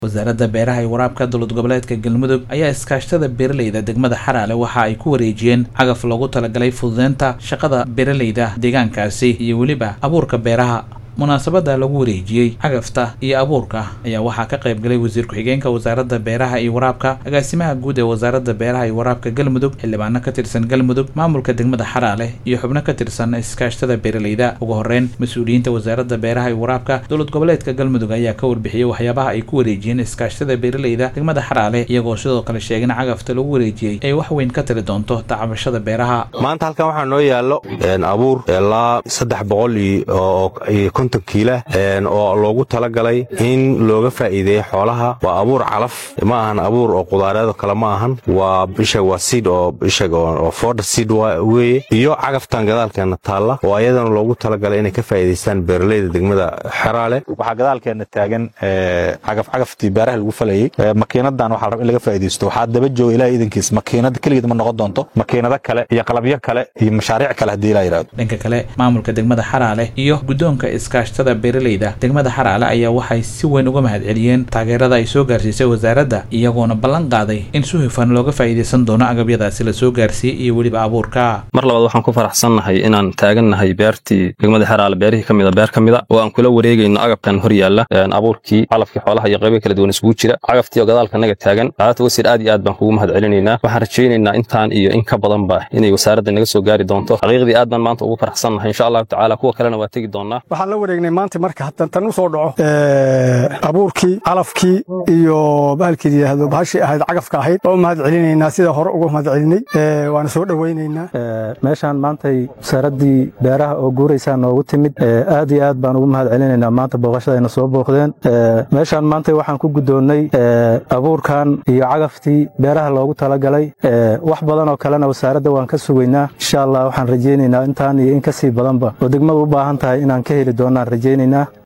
wasaaradda beeraha iyo waraabka dowlad goboleedka galmudug ayaa iskaashtada beeraleyda degmada xaraale waxa ay ku wareejiyeen cagaf loogu talagalay fududeynta shaqada beeraleyda deegaankaasi iyo weliba abuurka beeraha munaasabadda lagu wareejiyey cagafta iyo abuurka ayaa waxaa ka qayb galay wasiir ku-xigeenka wasaaradda beeraha iyo waraabka agaasimaha guud ee wasaaradda beeraha iyo waraabka galmudug xildhibaano ka tirsan galmudug maamulka degmada xaraale iyo xubno ka tirsan iskaashtada beeraleyda ugu horeyn mas-uuliyiinta wasaaradda beeraha iyo waraabka dowlad goboleedka galmudug ayaa ka warbixiyey waxyaabaha ay ku wareejiyeen iskaashtada beeraleyda degmada xaraale iyagoo sidoo kale sheegin cagafta lagu wareejiyey ay wax weyn ka tiri doonto tacabashada beeraha maanta halkan waxaa noo yaallo abuur ilaa saddex boqol iyo konton kiila oo loogu talagalay in looga faa'iideeyo xoolaha waa abuur calaf ma ahan abuur oo qudaareedo kale ma ahan waa ishag waa siid oo ishag oo fooda siid weeye iyo cagaftan gadaalkeena taalla oo ayadana loogu talagalay inay ka faa'iidaystaan beeraleyda degmada xeraale waxaa gadaalkeena taagan cagaf cagaftii beeraha lagu falayey makiinadan waxaa rab in laga faa'iidaysto waxaa daba jooga ilaah iidankiis makiinada keligeed ma noqon doonto makiinado kale iyo qalabyo kale iyo mashaariic kale haddii ilaa yidhahdo dhanka kale maamulka degmada xaraale iyo guddoonka iskaashtada beeraleyda degmada xaraale ayaa waxay si weyn uga mahad celiyeen taageerada ay soo gaarsiisay wasaaradda iyagoona ballan qaaday in si hufan looga faa'iidaysan doono agabyadaasi la soo gaarsiiyey iyo weliba abuurka mar labaad waxaan ku faraxsannahay inaan taagannahay beertii degmada xaraale beerihii ka mida beer ka mida oo aan kula wareegayno agabkan hor yaalla abuurkii calafkii xoolaha iyo qaybo kala duwan isugu jira cagaftii oo gadaalka naga taagan qaadata wasiir aad iyo aad baan kugu mahad celinaynaa waxaan rajaynaynaa intaan iyo in ka badanba inay wasaaradda naga soo gaari doonto xaqiiqdii aad baan maanta ugu faraxsannahay insha allahu tacaala kuwa kalena waa tegi doonnaa waxaan la wareegnay maanta marka hadan tan u soo dhaco abuurkii calafkii iyo bahalkii yidhaahdo bahashii ahayd cagafka ahayd oo mahad celinaynaa sida hore uga mahad celinay waana soo dhowaynaynaa meeshaan maantay wasaaraddii beeraha oo guuraysaa noogu timid aad iyo aad baan ugu mahad celinaynaa maanta booqashadayna soo booqdeen meeshaan maantay waxaan ku guddoonnay abuurkan iyo cagaftii beeraha loogu talagalay wax badan oo kalena wasaaradda waan ka sugaynaa insha allah waxaan rajaynaynaa intaan iyo in ka sii badanba oo degmadu u baahan tahay inaan ka heli doonnaan rajaynaynaa